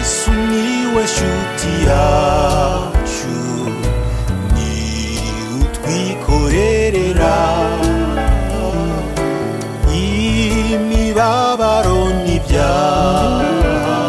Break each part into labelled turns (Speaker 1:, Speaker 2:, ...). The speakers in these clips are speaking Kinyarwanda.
Speaker 1: sumiłeś utiaciu ni utwikorerera imibabaro n'ibyaha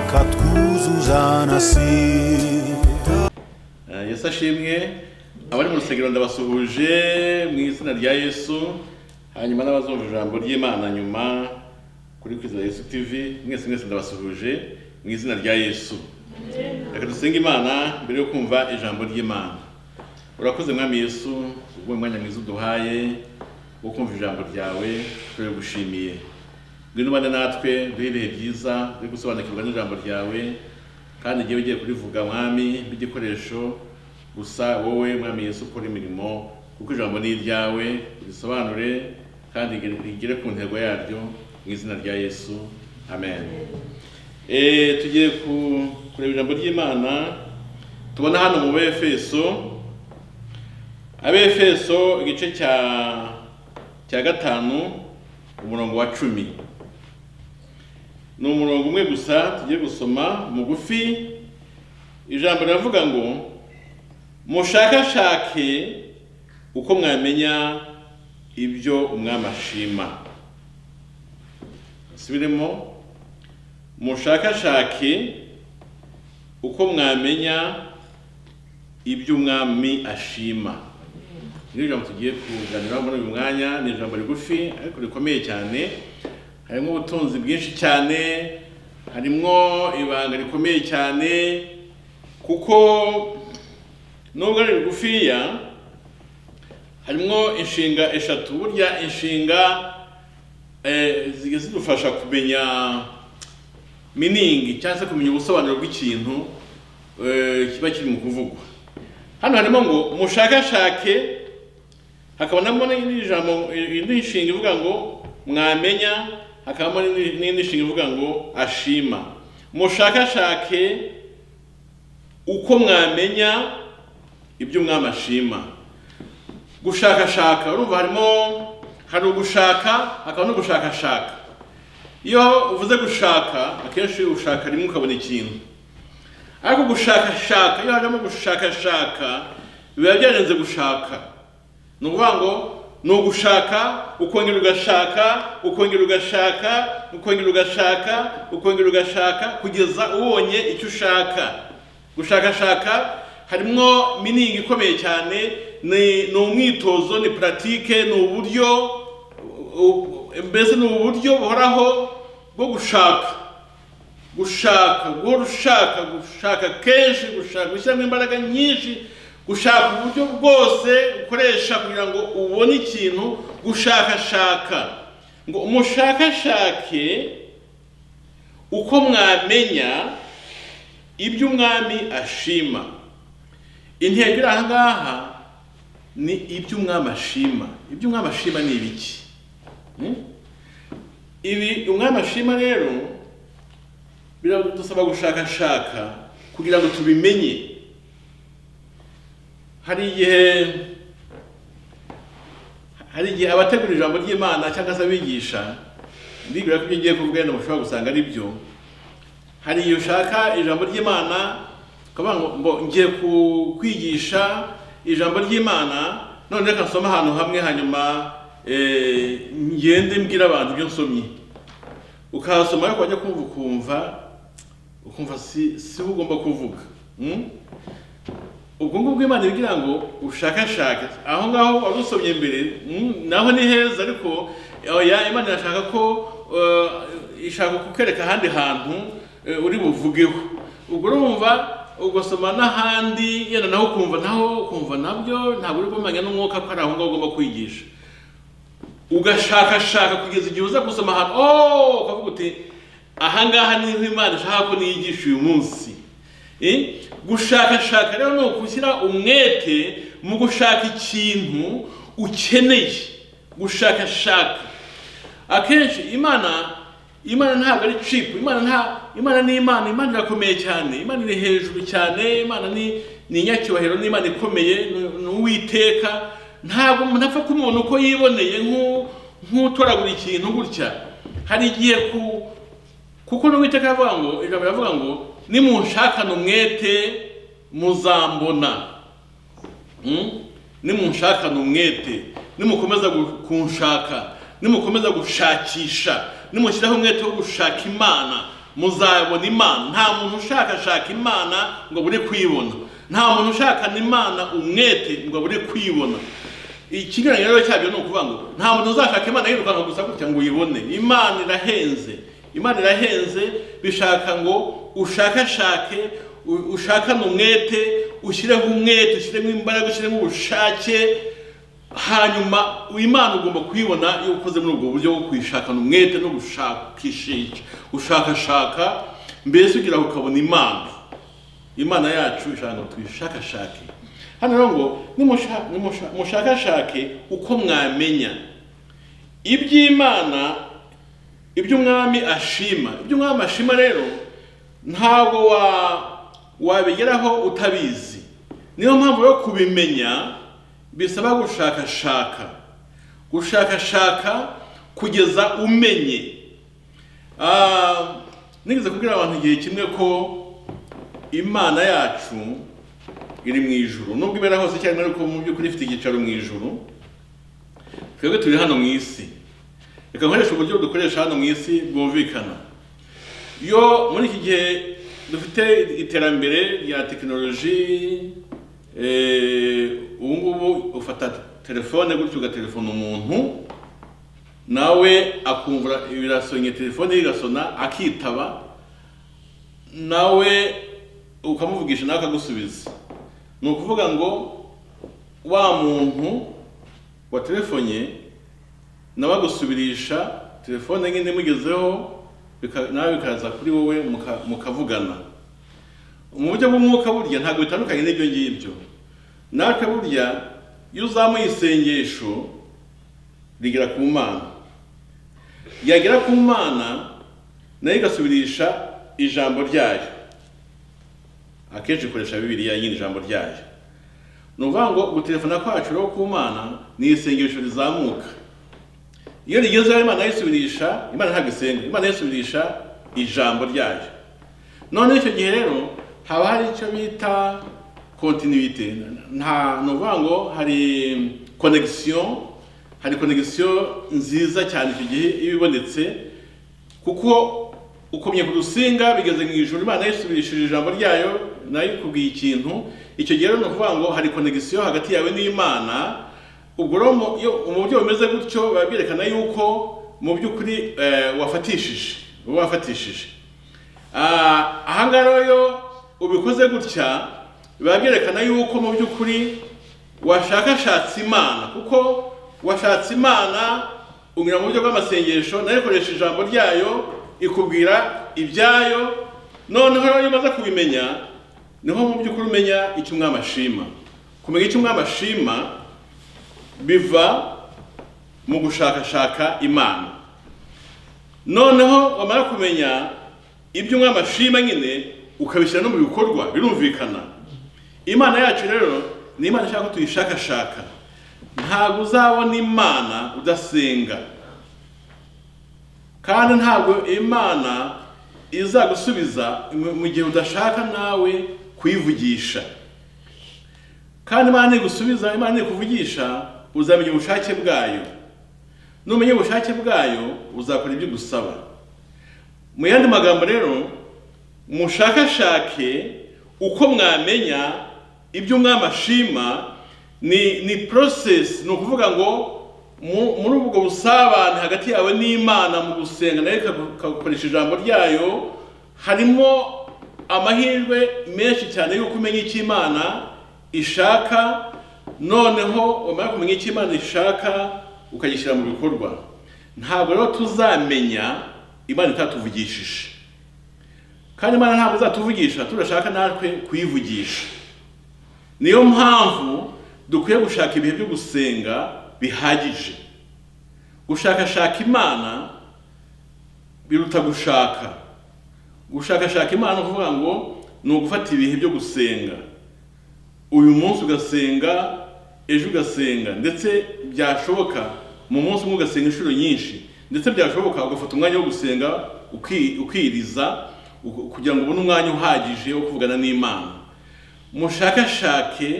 Speaker 1: akatwuzuza na sida
Speaker 2: Eh, yesu ashimwe abari mu rusengero ndabasuhuje mu izina rya yesu hanyuma n'abazumva ijambo ry'imana nyuma kuri kwiza yesu tv mwese mwese ndabasuhuje mu izina rya yesu reka dusenge imana mbere yo kumva ijambo ry'imana urakoze mwami yesu ubwo umwanya mwiza uduhaye wo kumva ijambo ryawe turabigushimiye ngwino ubane natwe duhe ibihe byiza byo gusobanukirwa n'ijambo ryawe kandi igihe ugiye kurivuga mwami nk'igikoresho gusa wowe mwami yesu ukora imirimo kuko ijambo ni iryawe risobanure kandi rigere ku ntego yaryo mu izina rya yesu amen Eh, tugiye ku- kureba ijambo ry'imana tubona hano mu befeso abefeso igice cya cya gatanu umurongo wa cumi ni umurongo umwe gusa tugiye gusoma mugufi ijambo riravuga ngo mushakashake uko mwamenya ibyo umwami ashima subiremo mushakashake uko mwamenya ibyo umwami ashima ni ijambo tugiye kuganiraho muri uyu mwanya ni ijambo rigufi ariko rikomeye cyane harimo ubutunzi bwinshi cyane harimo ibanga rikomeye cyane kuko nubwo ari rigufiya harimo inshinga eshatu burya inshinga eh, zijya zidufasha kumenya miningi cyangwa se kumenya ubusobanuro bw'ikintu eh, kiba kiri mu kuvugwa hano harimo ngo mushakashake hakabonamo n'indi jambo indi nshinga ivuga ngo mwamenya hakabamo n'indi- n'indi nshinga ivuga ngo ashima mushakashake uko mwamenya ibyo umwami ashima gushakashaka urumva harimo hari ugushaka hakaba no gushakashaka iyo uvuze gushaka akenshi ushaka rimwe ukabona ikintu ariko gushakashaka iyo hajemo gushakashaka biba byarenze gushaka ni ukuvuga ngo ni ugushaka ukongera ugashaka ukongera ugashaka ukongera ugashaka ukongera ugashaka kugeza ubonye icyo ushaka gushakashaka harimo miningi ikomeye cyane ni ni umwitozo ni puratike ni uburyo u- u- mbese ni uburyo buhoraho bwo gushaka gushaka guhora ushaka gushaka kenshi gushaka gushyiramo imbaraga nyinshi gushaka uburyo bwose ukoresha kugira ngo ubone ikintu gushakashaka ngo umushakashake uko mwamenya ibyo umwami ashima intego iri aha ngaha ni ibyo umwami ashima ibyo umwami ashima ni ibiki Hmm? ibi umwami ashima rero biradusaba gushakashaka kugira ngo tubimenye hari igihe hari igihe abategura ijambo ry'imana cyangwa se abigisha ndibwira ko ibyo ngiye kuvuga wenda mushobora gusanga ari byo hari igihe ushaka ijambo ry'imana ukavuga ngo ngo ngiye ku- kwigisha ijambo ry'imana none reka nsome ahantu hamwe hanyuma eh, ngende mbwira abantu ibyo nsomye ukahasoma ariko wajya kumva ukumva ukumva si si we ugomba kuvuga Mm? ubwo ngubwo bw'imana ibwira ngo ushakashake aho ngaho wari usomye mbere mm, naho ni heza ariko oya imana irashaka ko eh, ishaka kukwereka ahandi hantu eh, uri buvugeho ubwo urumva ugasoma n'ahandi yenda naho ukumva naho ukumva nabyo ntabwo uri bumenya n'umwuka ko ari aho ngaho ugomba kwigisha ugashakashaka kugeza igihe uza gusoma ahantu oh ukavuga uti ahangaha niho imana ishaka ko niyigisha uyu munsi Eh? gushakashaka rero ni ugushyira umwete mu gushaka ikintu ukeneye gushakashaka akenshi imana imana ntabwo ari cipu imana nta imana ni imana imana irakomeye cyane imana iri hejuru cyane imana ni ni inyacyubahiro ni imana ikomeye ni- ni uwiteka ntabwo umuntu apfa ko umuntu uko yiboneye nk'u- nk'utoragura ikintu gutya hari igihe ku kuko n'uwiteka yavuga ngo ijambo riravuga ngo nimunshakane umwete muzambona Mm? nimunshakane umwete nimukomeza gu- kunshaka nimukomeza gushakisha nimushyiraho umwete wo gushaka imana muzabona imana nta muntu ushakashaka imana ngo abure kuyibona nta muntu ushakana imana umwete ngo abure kuyibona ikigaragara rero cyabyo ni ukuvuga ngo nta muntu uzashaka imana yirukanka gusa gutya ngo uyibone imana irahenze imana irahenze bishaka ngo ushakashake u- ushakane umwete ushyireho umwete ushyiremo imbaraga ushyiremo ubushake hanyuma imana ugomba kuyibona iyo ukoze muri ubwo buryo bwo kuyishakana umwete no gushakishisha gushakashaka mbese ugira ngo ukabona imana imana yacu ishaka ngo tuyishakashake hano rero ngo nimusha- nimusha- mushakashake uko mwamenya iby'imana ibyo umwami ashima ibyo umwami ashima rero ntabwo wa wabigeraho utabizi niyo mpamvu yo kubimenya bisaba gushakashaka gushakashaka kugeza umenye Ah, nigeze kubwira abantu igihe kimwe ko imana yacu iri mu ijuru nubwo ibera hose cyangwa ariko mu by'ukuri ifite icyicaro mu ijuru twebwe turi hano mu isi reka nkoresha uburyo dukoresha hano mu isi bwumvikana iyo muri iki gihe dufite iterambere rya tekinoloji eh, ubu ngubu ufata telefone gutyo ugaterefona umuntu nawe akumva birasonye telefone ye igasona akitaba nawe ukamuvugisha nawe akagusubiza ni ukuvuga ngo wa muntu watelefonye nawe agusubirisha telefone nyine imugezeho bika- nawe bikaza kuri wowe muka- mukavugana mu buryo bw'umwuka burya ntabwo bitandukanye n'ibyo ngibyo natwe burya iyo uzamuye isengesho rigera ku mana yagera ku mana nayo igasubirisha ijambo ryayo akenshi ikoresha bibiliya nyine ijambo ryayo ni ukuvuga ngo gutelefona kwacu rero ku mana ni isengesho rizamuka iyo rigezeho imana yisubirisha imana ntabwo isenga imana yisubirisha ijambo ryayo none icyo gihe rero haba hari icyo bita kontinuite nta ni ukuvuga ngo hari konegisiyo hari konegisiyo nziza cyane icyo gihe iba ibonetse kuko ukomye ku rusinga bigeze mu ijoro imana yisubirishije ijambo ryayo nayo ikubwiye ikintu icyo gihe rero ni ukuvuga ngo hari konegisiyo hagati yawe n'imana ubwo rero mu- iyo mu buryo bumeze gutyo biba byerekana yuko mu by'ukuri eh, wafatishije uba wafatishije Ah, ahangaha rero iyo ubikoze gutya biba byerekana yuko mu by'ukuri washakashatse imana kuko washatse imana unyura mu buryo bw'amasengesho nayo ikoresha ijambo ryayo ikubwira ibyayo noneho rero iyo umaze kubimenya niho mu by'ukuri umenya icyo umwami ashima kumenya icyo umwami ashima biva mu gushakashaka imana noneho wamara kumenya ibyo umwami ashima nyine ukabishyira no mu bikorwa birumvikana imana yacu rero ni imana ishaka ko tuyishakashaka ntabwo uzabona imana udasenga kandi ntabwo imana izagusubiza mu- mu gihe udashaka nawe kuyivugisha kandi imana ntigusubiza imana ntikuvugisha uzamenya ubushake bwayo numenya ubushake bwayo uzakora ibyo igusaba mu yandi magambo rero mushakashake uko mwamenya ibyo umwami ashima ni ni process ni ukuvuga ngo mu- muri ubwo busabane hagati yawe n'imana mu gusenga nayo ikagu- ikagukoresha ijambo ryayo harimo amahirwe menshi cyane y'uko umenya icyo imana ishaka noneho wamara kumenya icyo imana ishaka ukagishyira mu bikorwa ntabwo rero tuzamenya imana itatuvugishije kandi imana ntabwo izatuvugisha tudashaka natwe kuyivugisha niyo mpamvu dukwiye gushaka ibihe byo gusenga bihagije gushakashaka imana biruta gushaka gushakashaka imana ni ukuvuga ngo ni ugufata ibihe byo gusenga uyu munsi ugasenga ejo ugasenga ndetse byashoboka mu munsi umwe ugasenga inshuro nyinshi ndetse byashoboka ugafata umwanya wo gusenga uki- ukiriza u- kugira ngo ubone umwanya uhagije wo kuvugana n'imana mushakashake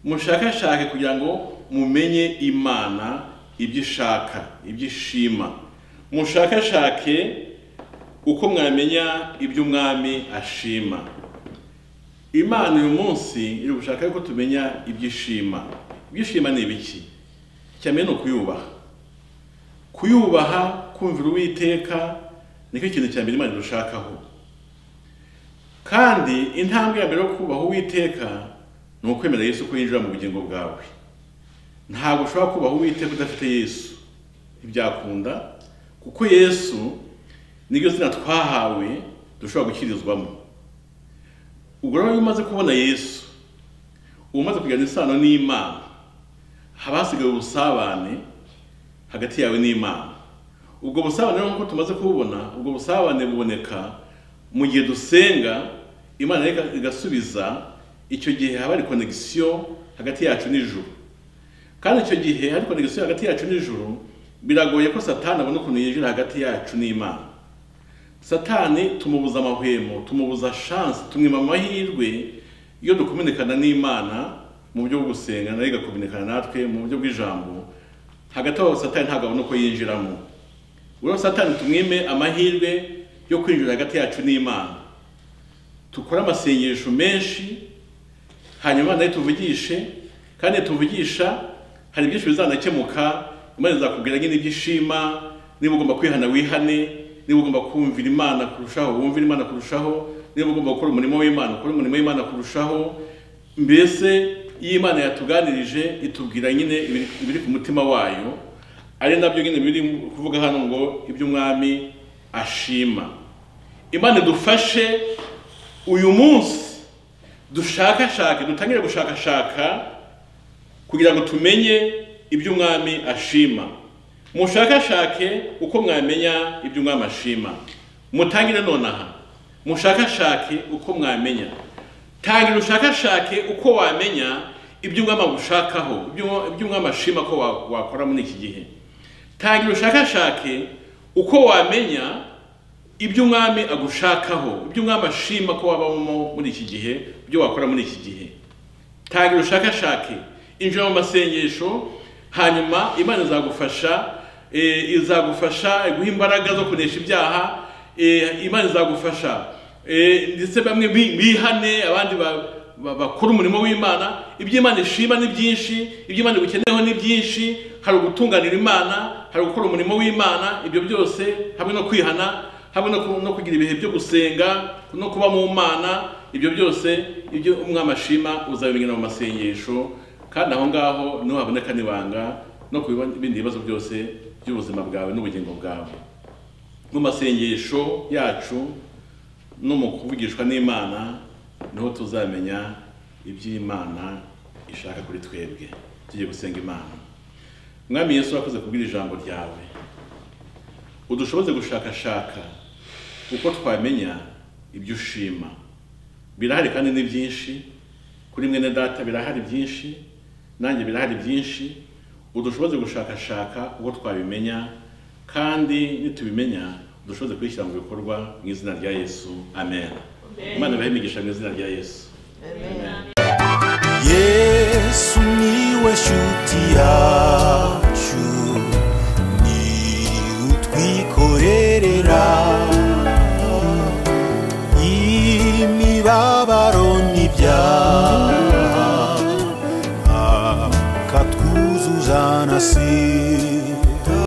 Speaker 2: mushakashake kugira ngo mumenye imana ibyo ishaka ibyo ishima mushakashake uko mwamenya ibyo umwami ashima imana uyu munsi iri gushaka yuko tumenya ibyo ishima ibyo ishima ni ibiki icya mbere ni ukuyubaha kuyubaha kumvira uwiteka nicyo kintu cya mbere imana irushakaho kandi intambwe ya mbere yo kubaha uwiteka ni ukwemera yesu ko yinjira mu bugingo bwawe ntabwo ushobora kubaha uwiteka udafite yesu ntibyakunda kuko yesu niryo zina twahawe dushobora gukirizwamo ubwo rero iyo umaze kubona yesu uba umaze kugirana isano n'imana haba hasigaye ubusabane hagati yawe n'imana ubwo busabane rero nk'uko tumaze kububona ubwo busabane buboneka mu gihe dusenga imana iga- igasubiza icyo gihe haba hari konegisiyo hagati yacu n'ijuru kandi icyo gihe hari konegisiyo hagati yacu n'ijuru biragoye ko satani abona ukuntu yinjira hagati yacu n'imana satani tumubuza amahwemo tumubuza shansi tumwima amahirwe iyo dukominikana n'imana mu buryo bwo gusenga nayo igakominikana natwe mu buryo bw'ijambo hagati aho satani ntabwo abona uko yinjiramo rero satani tumwime amahirwe yo kwinjira hagati yacu n'imana dukore amasengesho menshi hanyuma nayo tuvugishe kandi tuvugisha hari byinshi bizanakemuka imana izakubwira nyine ibyo ishima niba ugomba kwihana wihane niba ugomba kumvira imana kurushaho wumvire imana kurushaho niba ugomba gukora umurimo w'imana ukore umurimo w'imana kurushaho mbese iyo imana yatuganirije itubwira nyine ibiri ibiri ku mutima wayo ari nabyo nyine biri kuvuga hano ngo ibyo umwami ashima imana idufashe uyu munsi dushakashake dutangire gushakashaka kugira ngo tumenye ibyo umwami ashima mushakashake uko mwamenya ibyo umwami ashima mutangire nonaha mushakashake uko mwamenya tangira ushakashake uko wamenya ibyo umwami agushakaho ibyo ibyo umwami ashima ko wa- wakora muri iki gihe tangira ushakashake uko wamenya ibyo umwami agushakaho ibyo umwami ashima ko wabamo muri iki gihe ibyo wakora muri iki gihe tangira ushakashake injira mu masengesho hanyuma imana izagufasha eh, izagufasha guha imbaraga zo kunesha ibyaha eh, imana izagufasha eh, ndetse bamwe bi- bihane abandi ba- ba- bakora umurimo w'imana ibyo imana ishima ni byinshi ibyo imana igukeneyeho ni byinshi hari ugutunganira imana hari gukora umurimo w'imana ibyo byose hamwe no kwihana hamwe no ku- no kugira ibihe byo gusenga no kuba mu mana ibyo byose ibyo umwami ashima uzabimenya mu masengesho kandi aho ngaho niho haboneka n'ibanga no ku biba- bindi bibazo byose by'ubuzima bwawe n'ubugingo bwawe mu masengesho yacu no mu kuvugishwa n'imana niho tuzamenya iby'imana ishaka kuri twebwe tugiye gusenga imana mwami yesu wakoze kubwira ijambo ryawe udushoboze gushakashaka uko twamenya ibyo ushima birahari kandi ni byinshi kuri mwene data birahari byinshi nanjye birahari byinshi udushoboze gushakashaka uko twabimenya kandi nitubimenya udushoboze kubishyira mu bikorwa mu izina rya yesu amen imana ibahe imigisha mu izina rya yesu
Speaker 1: yesu niwe shuti yacu ni utwikorerera imibabaro n'ibyaha akatwuzuza na sida